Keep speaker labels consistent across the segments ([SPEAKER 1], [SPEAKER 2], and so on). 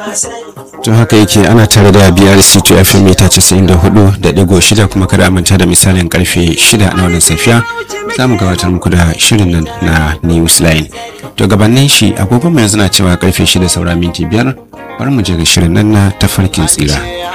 [SPEAKER 1] to haka yake ana tare da brc to fm mita 94 da digo shida kuma kada a manta da misalin karfe shida na wannan safiya za mu gabatar muku da shirin nan na news line to gabanin shi agogon yanzu na cewa karfe shida saura minti biyar bari mu je ga shirin nan na tafarkin tsira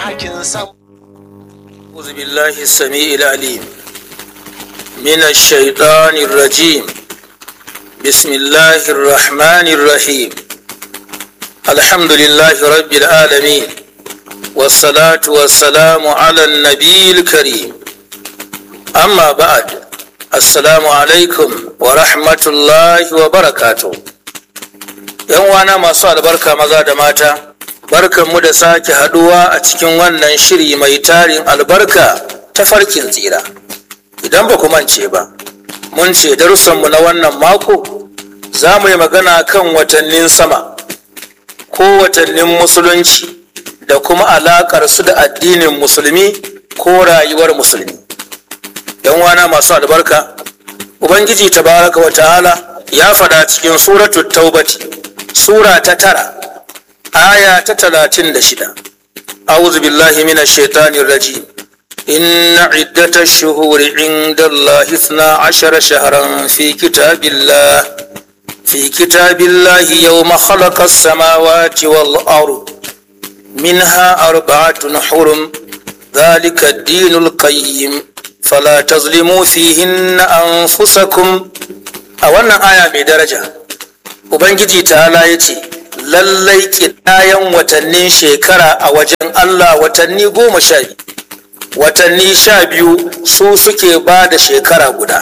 [SPEAKER 2] أعوذ بالله السميع العليم من الشيطان الرجيم بسم الله الرحمن الرحيم الحمد لله رب العالمين والصلاة والسلام على النبي الكريم أما بعد السلام عليكم ورحمة الله وبركاته ‘Yan wana masu albarka maza da mata, barkanmu da sake haduwa a cikin wannan shiri mai tarin albarka ta farkin tsira. Idan ba ku mance ba, mun ce darussanmu na wannan mako za mu yi magana kan watannin sama. ko watannin musulunci da kuma alaƙar su da addinin musulmi ko rayuwar musulmi yan wana masu albarka ubangiji tabaraka wa ta'ala ya faɗa cikin suratu taubati sura ta tara aya ta talatin da shida a'udhu billahi minash shaitanir rajim inna iddatash shuhuri inda Allah 12 shahran fi kitabillah في كتاب الله يوم خلق السماوات والأرض منها أربعة حرم ذلك الدين القيم فلا تظلموا فيهن أنفسكم أولا آية بدرجة Ubangiji ta'ala ya ce, Lallai ƙidayen watannin shekara a wajen Allah watanni goma sha biyu, watanni sha biyu su suke ba da shekara guda.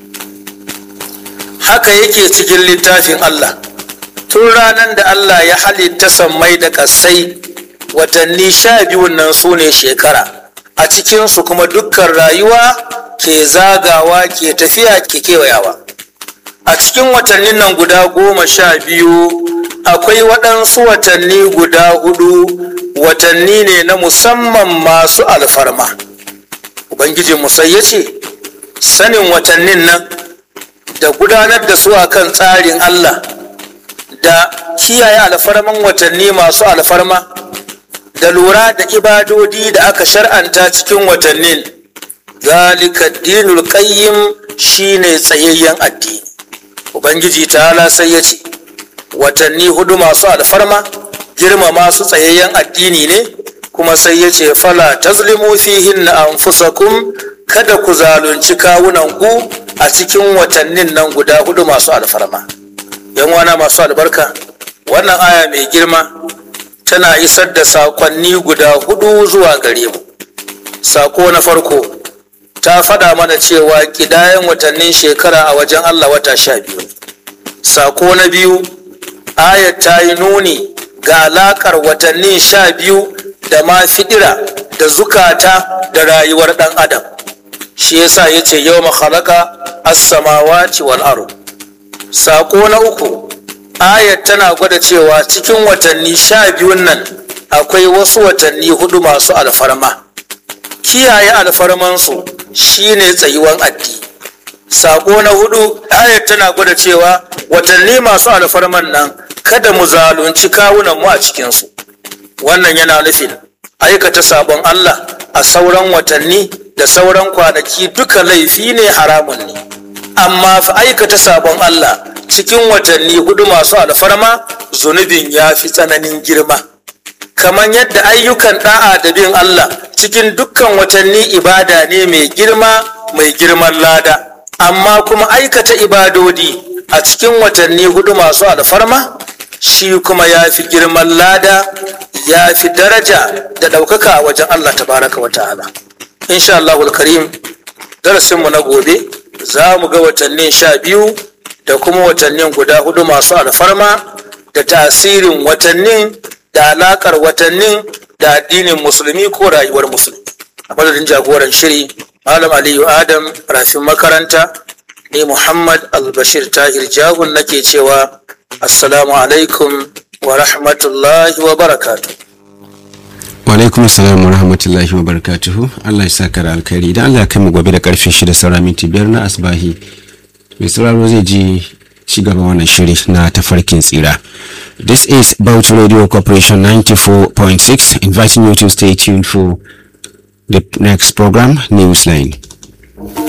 [SPEAKER 2] haka yake cikin littafin Allah tun ranar da Allah ya halitta sammai da ƙasai watanni sha biyun nan su ne shekara a cikinsu kuma dukkan rayuwa ke zagawa ke tafiya ke kewayawa a cikin watannin nan guda goma sha biyu akwai waɗansu watanni guda hudu watanni ne na musamman masu alfarma ubangijin musai ya ce sanin watannin nan da gudanar da su akan tsarin Allah da kiyaye alfarman watanni masu alfarma da lura da ibadodi da aka shar'anta cikin watannin zalika dinul qayyim shine tsayayyen addini ubangiji ta'ala sai ya ce watanni hudu masu alfarma girma masu tsayayyen addini ne kuma sai ya ce fala tazlimu fihinna anfusakum kada ku zalunci kawunan ku a cikin watannin nan guda hudu masu alfarma yan wana masu albarka wannan aya mai girma tana isar da sakonni guda hudu zuwa gare mu sako na farko ta faɗa mana cewa ƙidayen watannin shekara a wajen allah wata sha biyu sako na biyu ayat ta yi nuni ga alaƙar watannin sha biyu da ma fidira da zukata da rayuwar ɗan adam shi yasa ya ce yau makhalaka as-samawati wal ard sako na uku ayat tana gwada cewa cikin watanni sha biyun nan akwai wasu watanni hudu masu alfarma kiyaye alfarmansu shine tsayuwan addini sako na hudu ayat tana gwada cewa watanni masu alfarman nan kada mu zalunci kawunan mu a cikinsu wannan yana nufin aikata sabon Allah a sauran watanni da sauran kwanaki duka laifi ne haramun ne amma fa aikata sabon Allah cikin watanni hudu masu alfarma zunubin ya fi tsananin girma kamar yadda ayyukan da'a da bin Allah cikin dukkan watanni ibada ne mai girma mai girman lada amma kuma aikata ibadodi a cikin watanni hudu masu alfarma shi kuma ya fi girman lada ya fi daraja da ɗaukaka a wajen Allah tabaraka wa ta'ala insha Allahul karim darasinmu na gobe za mu ga watannin sha biyu da kuma watannin guda hudu masu alfarma da tasirin watannin da alakar watannin da addinin musulmi ko rayuwar musulmi a madadin jagoran shiri malam aliyu adam rafin makaranta ne muhammad albashir tahir jagun nake cewa assalamu alaikum wa rahmatullahi wa barakatuh
[SPEAKER 1] alaikum assalam wa rahmatullahi wa barakatuhu Allah ya saka da alkhairi idan Allah ya kai mu gobe da karfe 6 saura minti biyar na asbahi mai sauraro zai ji ci gaban wannan shiri na tafarkin tsira. This is Bauchi Radio Corporation 94.6 inviting you to stay tuned for the next program, Newsline.